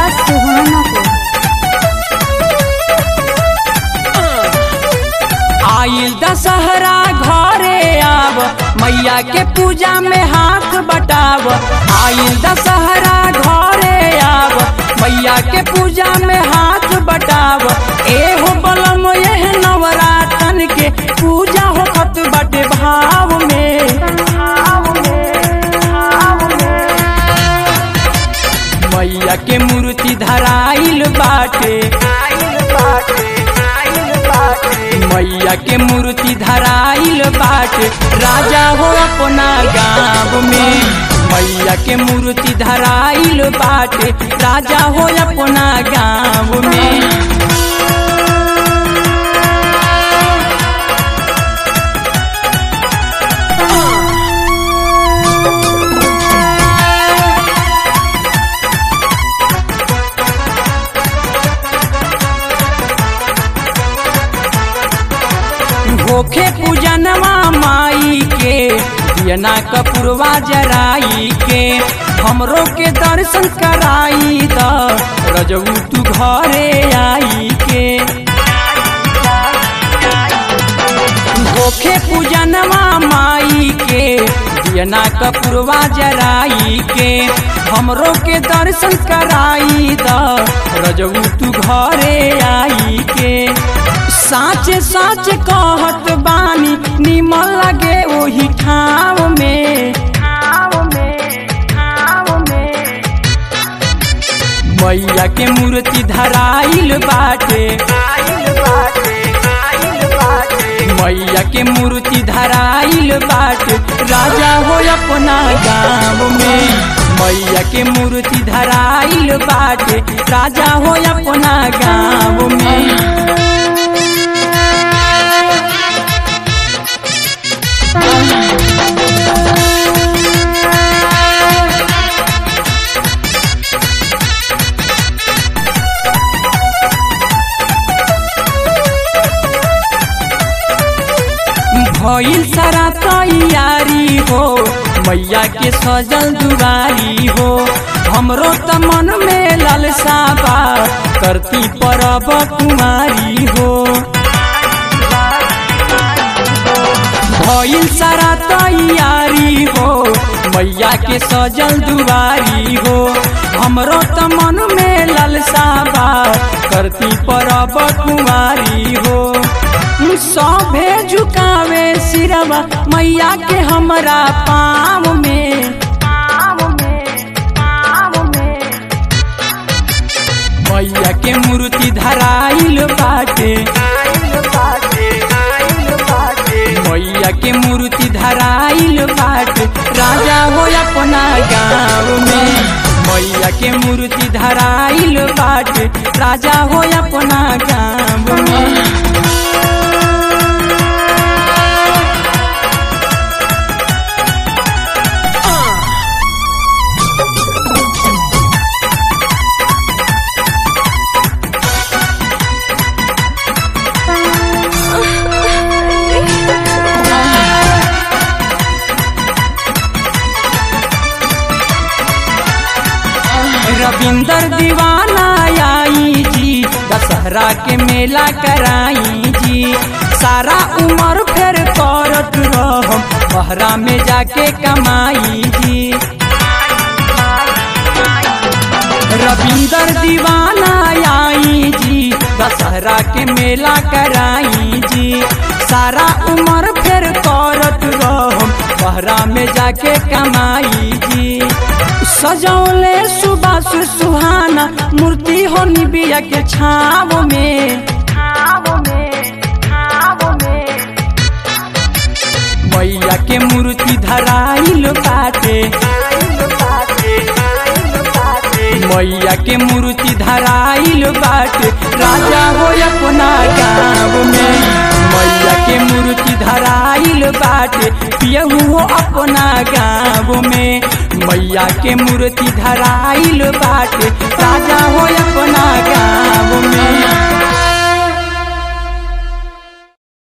सुहाना को आइल दशहरा घरे आव मैया के पूजा में हाथ बटाव आइल दशहरा घरे आव मैया के पूजा में हाथ बटाव एहो बलम एह नवरातन के पूजा होखत बटे भाव में मैया के मूर्ति धराइल बाटे मैया के मूर्ति धराइल बाटे राजा हो अपना गाँव में मैया के मूर्ति धराइल बाटे राजा हो अपना गाँव में होखे पूजनवा माई के दियना कपूरवा जराई के हमरो के दर्शन कराई द रजऊ तू घरे आई के होखे पूजनवा माई के दियना कपूरवा जराई के हमरो के दर्शन कराई द रजऊ तू घरे आई के साचे साच कहत बानी निमन लगे ओही ठाव में मैया के मूर्ति धराइल बाटे मैया के मूर्ति धराइल बाटे राजा हो अपना गाँव में मैया के मूर्ति धराइल बाटे राजा हो अपना गाँव में भइल सारा तैयारी हो मैया के सजल दुआरी हो हमरो त मन में लालसा बा करती परब कुमारी हो भइल सारा तैयारी हो मैया के सजल दुआरी हो हमरो त मन में लालसा बा करती परब कुमारी हो सभे झुकावे सिरवा मैया के हमरा पाँव में मैया के मूर्ति धराइल बाटे मैया के मूर्ति धराइल बाटे राजा हो अपना गाँव में मैया के मूर्ति धराइल बाटे राजा हो अपना गाँव में रविंदर दीवाना आई जी दशहरा के मेला कराई जी सारा उम्र फिर करत रहम बहरा में जाके कमाई जी रविंदर दीवाना आई जी दशहरा के मेला कराई जी सारा उम्र फिर करत रहम बहरा में जाके कमाई जी सजौले सुबह सुहाना मूर्ति हो निबिया के छाव में मैया के मूर्ति धराइल बाटे मैया के मूर्ति धराइल बाटे राजा हो अपना गाँव में मैया के मूर्ति धराइल बाटे पियहू हो अपना गाँव में मैया के मूर्ति धराइल बाटे राजा हो अपना गाँव में